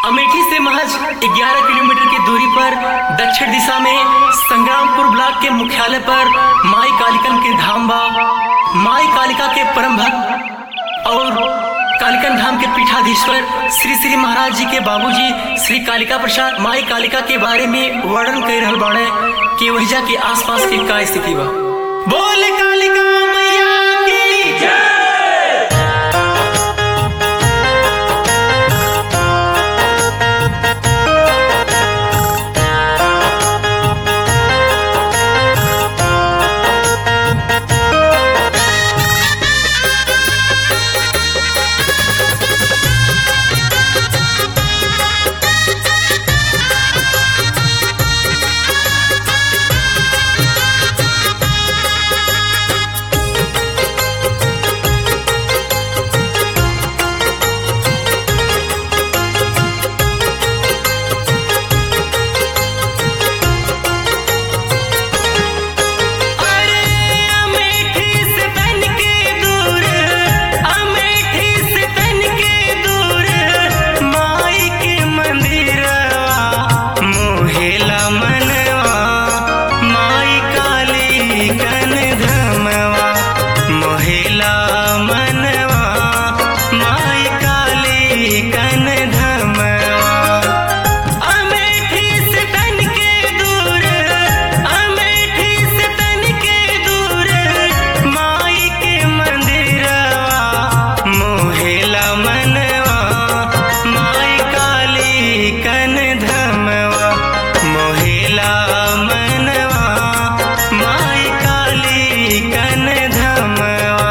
अमेठी से महज 11 किलोमीटर की दूरी पर दक्षिण दिशा में संग्रामपुर ब्लॉक के मुख्यालय पर माई कालिकन के धाम बा माई कालिका के परम भक्त और कालिकन धाम के पीठाधीश्वर श्री श्री महाराज जी के बाबूजी श्री कालिका प्रसाद माई कालिका के बारे में वर्णन कर रहल बाड़े कि वहिजा के आसपास के का स्थिति बा बोल कालिका मैया की जय अरे अमेठी से तन के दूर अमेठी से तन के दूर माई के मंदिरवा मोहेला मनवा माई काली कन धमवा मोहेला मनवा माई काली कन धमवा अमेठी से तन के दूर अमेठी से तन के दूर माई के मंदिरवा मोहेला मनवा माई काली कन धमवा मोहेला मनवा माई काली कन धमवा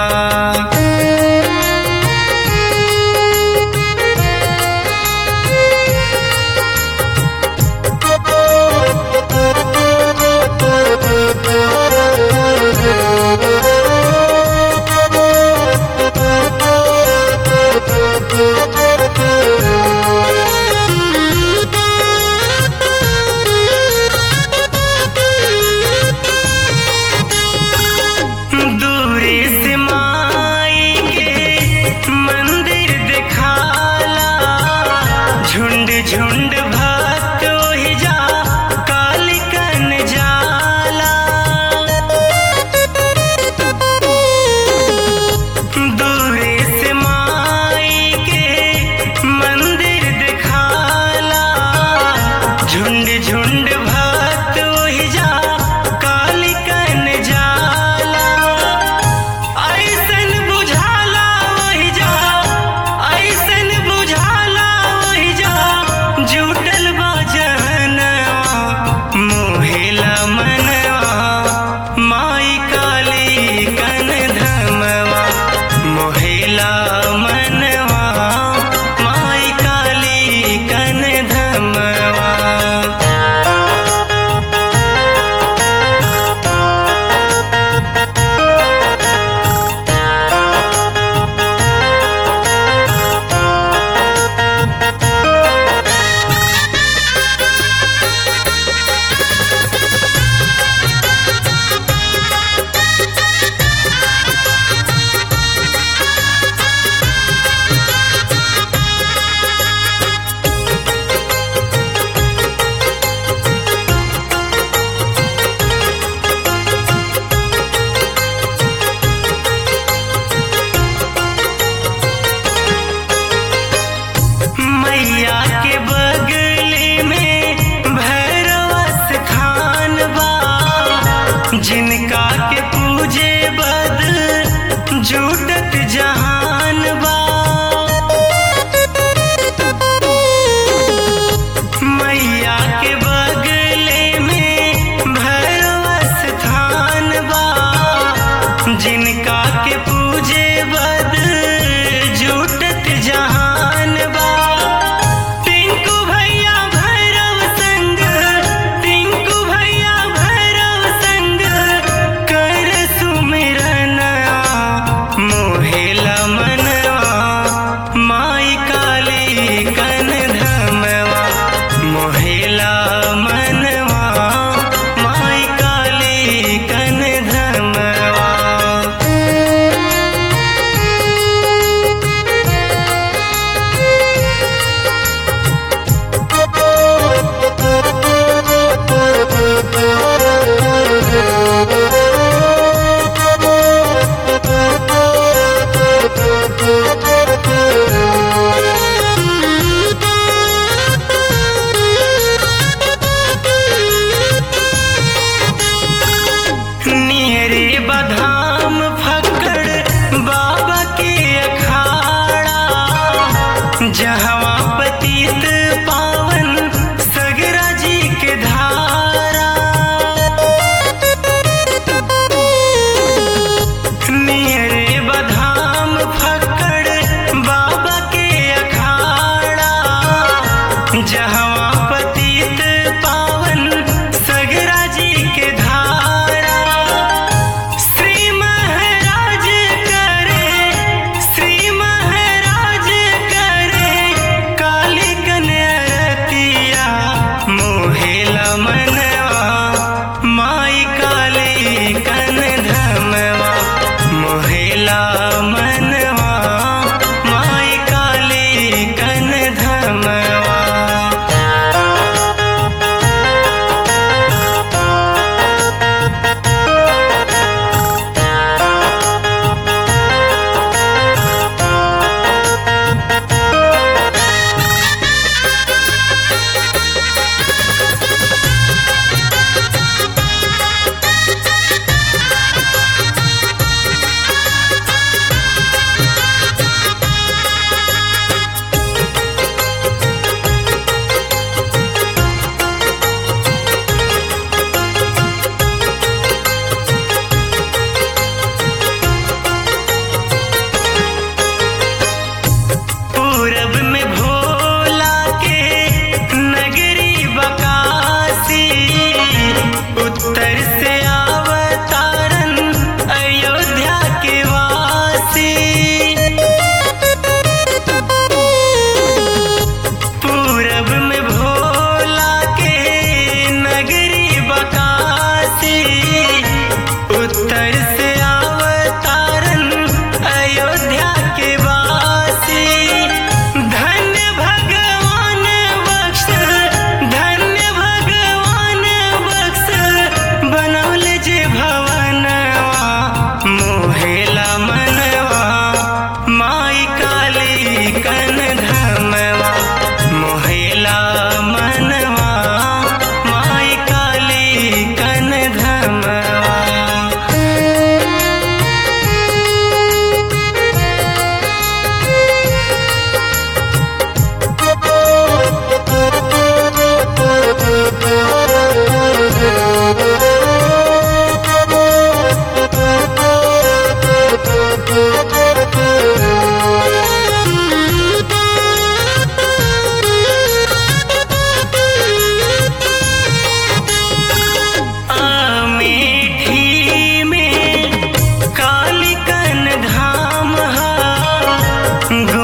दूरी से माई के मंदिर दिखाला झुंड झुंड भक्त ओहि जा कालिकन जाला दूरी से माई के मंदिर दिखाला झुंड झुंड भक्त ओहि जा कालिकन जाला ऐसन बुझाला ओहि जा ऐसन बुझाला ओहि जा जुटल बा जहनवा मोहेला मनवा माई काली कन धमवा मोहेला मनवा माई काली कन धमवा कन धमवा मोहेला मनवा माई काली कन धमवा अमेठी में काली कन धाम हा